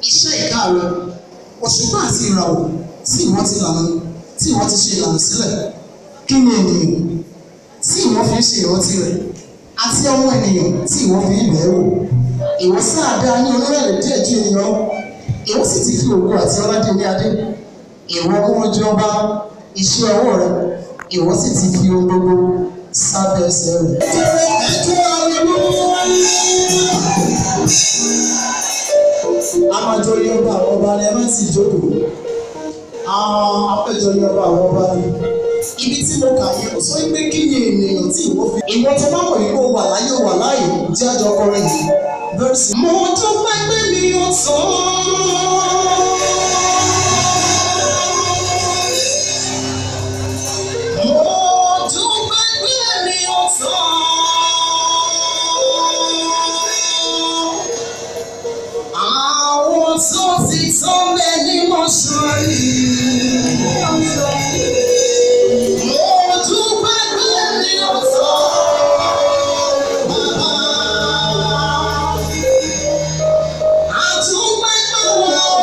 iṣẹ́ ìka rẹ òṣùpá àti ìràwọ̀ tí ìwọ ti lànà tí ìwọ ti ṣe ìlànà sílẹ̀ kí ni ènìyàn tí ìwọ fi ń ṣe ìrántí rẹ̀ àti ọmọ ènìyàn tí ìwọ fi ń bẹ̀ẹ́ wò ìwọ sáà dá ní onírẹ̀lẹ̀ díẹ̀ ju ènìyàn ìwọ sì ti fi ògo àti ọlá dé ní adé ìwọ mú ojú ọba iṣẹ́ ọwọ́ rẹ ìwọ sì ti fi ohun gbogbo sábẹ́ ẹsẹ̀ rẹ̀. a máa jọ yọ ọba àwọn ọba ni ẹ má sì jókòó àwọn apẹjọ yọ ọba àwọn ọba ni ibi tí mo kà yẹn ó sọ pé kí ni ènìyàn tí ìwọ fi. ìwọ tó bá mọ̀ yìí kó wà láyé wà láàyè jẹ́ àjọ ọkọrin yìí. Verse. mo dúpẹ́ pé mi ò tán. Mo dúpẹ́ pé mi ò tán. Àwọn tó ti tán bẹ́ẹ̀ ni mo ṣọ́rí. Mo dúpẹ́ pé mi ò tán. Àdúpẹ́ pé mi ò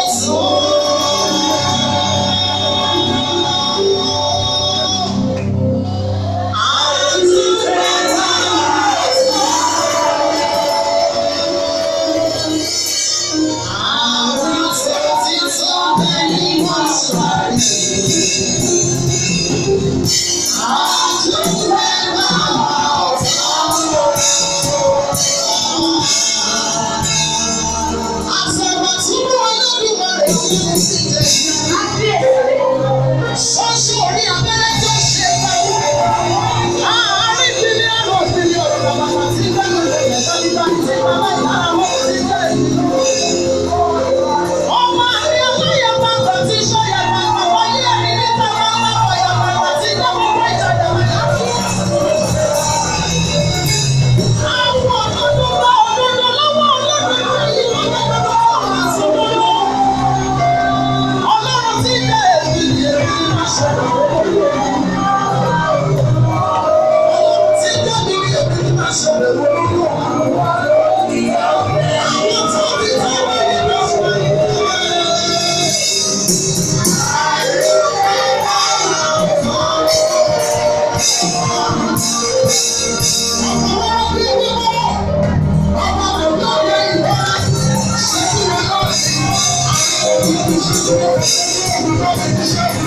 tán. Àdúpẹ́ pé mi ò Àwọn tó ti tán bẹ́ẹ̀ ni mo ṣọ́rí. Ọmọ àrí ọlọ́yẹ̀ bàbá tí sọ́yẹ̀ bàbá wáyé ẹ̀rí níta bàbá ọ̀yà bàbá tí dábọ̀ bá ìtajà bàbá. Àwọn òdodo bá òdodo lọ́wọ́ ọlọ́run ayé ọlọ́run ọ̀hún àti olówó. Ọlọ́run tí jẹ́ èmi ni èmi máa ṣe lọ́wọ́. Ọlọ́run tí jẹ́ mi ni èmi ni máa ṣe lọ́wọ́. Àwọn tó bí táwọn ènìyàn máa ṣe lọ́wọ́. Thank you.